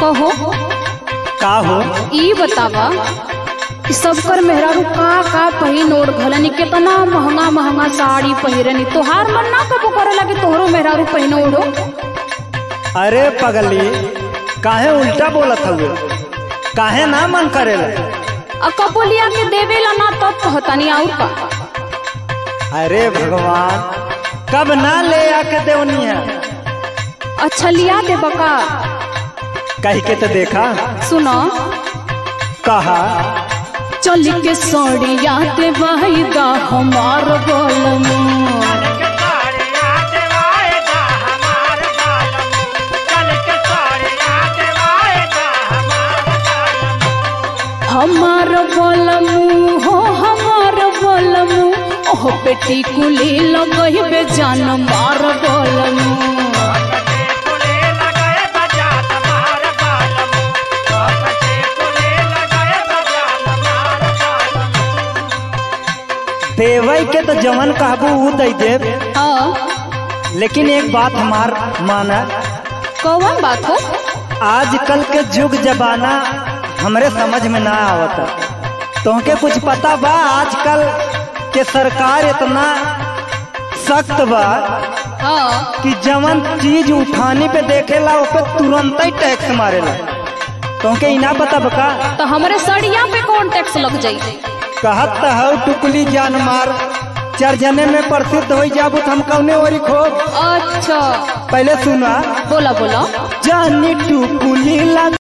कहो का हो ई बतावा कि सबकर मेहरारू का का पहिन ओढ़ घलनी केतना महंगा महंगा साड़ी पहिरनी तोहार मन ना कबो करे लगे तोहरो मेहरारू पहिन ओढ़ो अरे पगली काहे उल्टा बोलत हुए काहे ना मन करेला आ कबो लिया के देवेला ना तब कहतनी और का अरे भगवान कब ना ले आके देवनी है अच्छा लिया दे बका कह के तो देखा सुनो कहा चल के सड़िया दे वाहिदा हमार गोलमू हमार बोलमू हो हमार बोलमू ओह बेटी कुली लगई बे जान मार बोलमू देवई के तो जवन कहबू ऊ दे देव हाँ लेकिन एक बात हमार माना कौन बात हो आजकल के युग जमाना हमरे समझ में ना आवता तुमके कुछ पता बा आजकल के सरकार इतना सख्त बा हाँ कि जवन चीज उठाने पे देखेला उस पे तुरंत ही टैक्स मारेला तुमके इना पता बका तो हमारे सड़िया पे कौन टैक्स लग जाई कहत त हौ टुकली जान मार चार जने में प्रसिद्ध हो जाबू तो हम कौने ओरी खो अच्छा पहले सुना बोला बोला जानी टुकुली लग